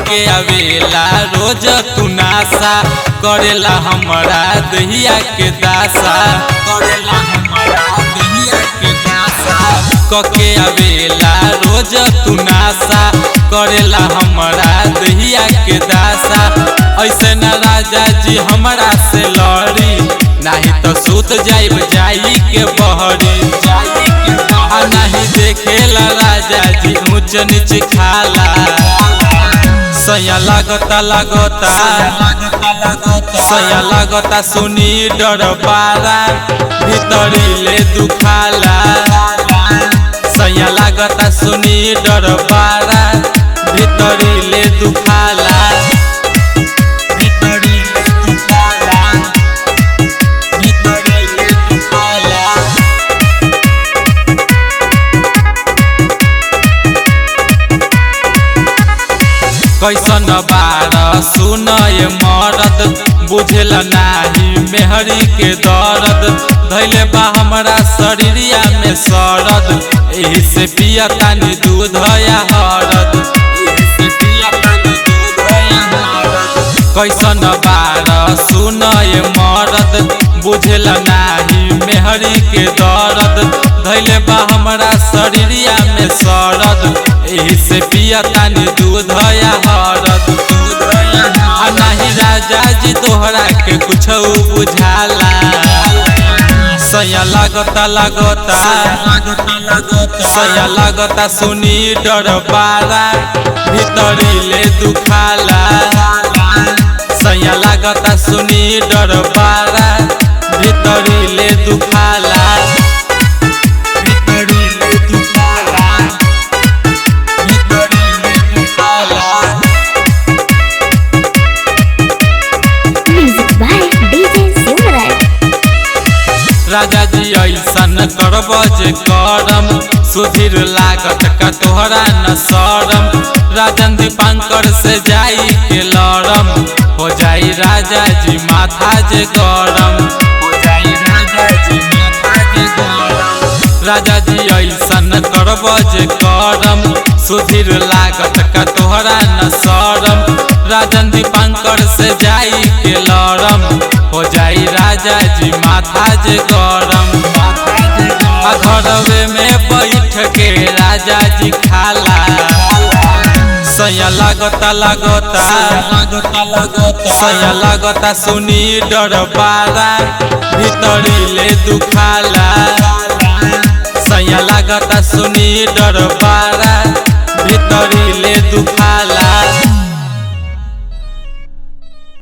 कके आवेला रोज तू नासा करेला हमरा दहिया के दासा करेला हमरा दहिया के दासा कके आवेला रोज तू नासा करेला हमरा दहिया के दासा ऐसे न राजा जी हमरा से लड़ी नाही तो सूत जाइब जाई के बहरी जाई के आ नहीं देखेला राजा जी ऊंच नीच खाला सया लागता लागता सया लागता सुनी डर पारा भीतरी ले दुखाला सया लागता सुनी डर पारा भीतरी ले दुखाला भीतरी ले दुखाला भीतरी ले दुखाला कैसन बार सुनय मरद बुझल नाही मेहरी के दर्द धैले बा हमरा शरीरिया में सरद एही से पिया तानी दूध या हरद एही से पिया तानी दूध या हरद कैसन बार सुनय मरद बुझल नाही मेहरी के दर्द धैले बा हमरा शरीरिया में सरद एही से पिया तानी दूध या हरद दूध या आ नाही राजा जी तोहरा के कुछ बुझाला सया लागता लागता सया लागता सुनी डर पारा भीतरी ले दुखाला सया लागता सुनी डर पारा भीतरी ले दुखाला भीतरी ले दुखाला भीतरी ले दुखाला Music by DJ Silverite. राजा जी ऐसन करब जे करम सुधीर लागत का तोहरा न सरम राजन दीपांकर से जाई के लड़म हो जाई राजा जी माथा जे गरम हो जाई राजा जी माथा जे गरम राजा जी ऐसन करब जे करम सुधीर लागत का तोहरा न सरम राजन दीपांकर से जाई के लड़म हो जाई राजा जी माथा जे गरम आ घरवे में बैठ के राजा जी खाला सया लागता लागता सया लागता सुनी डर पारा भीतरी ले दुखाला सया लागता सुनी डर पारा भीतरी